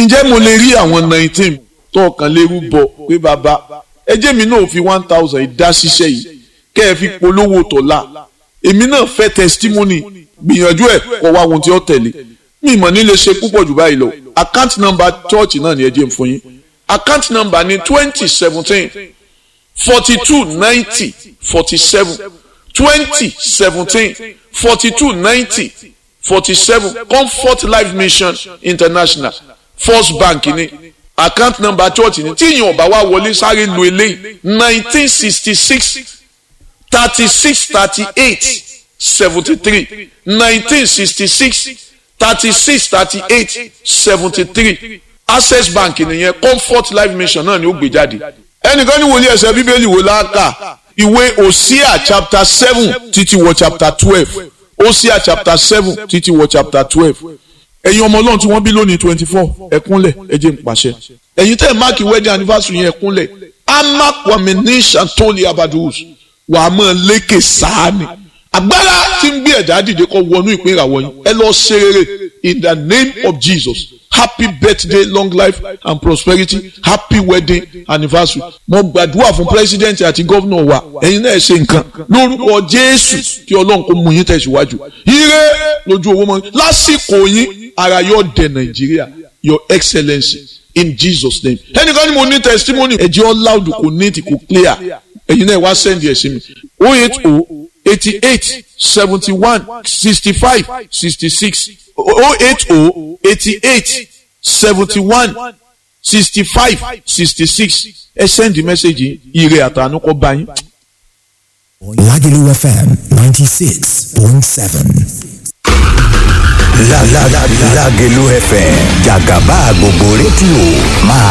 ǹjẹ́ mo lè rí àwọn nineteen tó ọkàn lérú bọ pé bàbá ẹ jẹ́ mi náà fi one thousand dá ṣiṣẹ́ yìí kẹ́ ẹ fi polówó tọ̀la èmi náà fẹ́ testimony gbìyànjú ẹ̀ kọ́ wá ohun tí ó tẹ̀lé mi ìmọ̀ nílé ṣe púpọ̀ jù báyìí lọ account number church náà ni ẹ jẹ́ n fún yín account number ni twenty seventeen forty two ninety forty seven twenty seventeen forty two ninety forty seven comfort life mission international first bank ni account number church ni tí ìyẹn ọba wa wọlé sáré lu eléyìí nineteen sixty six thirty six thirty eight seventy three nineteen sixty six thirty six thirty eight seventy three access bank nìyẹn comfort life mission náà ni ó gbé jáde ẹnìkan ní wòlíì ẹsẹ bíbélì wò láàkà ìwé òsíà chapter seven títí wọ chapter twelve òsíà chapter seven títí wọ chapter twelve ẹ̀yin ọmọ ọlọ́run tí wọ́n bí lónìí twenty four ẹ̀kúnlẹ̀ ẹ̀jẹ̀ ń pàṣẹ ẹ̀yin tẹ́ ẹ̀ máàkì wedding anniversary yẹn ẹ̀kúnlẹ̀ amakwami ní santoli abadus wà á mọ̀ lékè sáàni agbára tí ń gbé ẹ̀dá dìde kọ́ wọnú ìpín ìràwọ̀ yín ẹ lọ ṣe rere in the name of Jesus happy birthday long life and prosperity happy wedding anniversary mo gbàdúrà fún president àti gómìnà wa ẹ̀yin náà ṣe nǹkan lórúkọ jésù kí ọlọ́run kó mú yín tẹ̀síwájú ire lójú owó mọ́ lásìkò yín ara yóò dé nàìjíríà your excellency in jesus name ẹnìkan ni mo ní testimony ẹ̀jẹ̀ all loud kò neat kò clear ẹ̀yin náà wá send ẹ̀ sí mi oh eight oh eighty eight seventy one sixty five sixty six oh eight oh eighty eight seventy one sixty five sixty six ẹ send message ire àtànú kọ bá yín. Lagelu FM 96.7. La la la Lagelu FM Jagaba gbogbo rédíò máa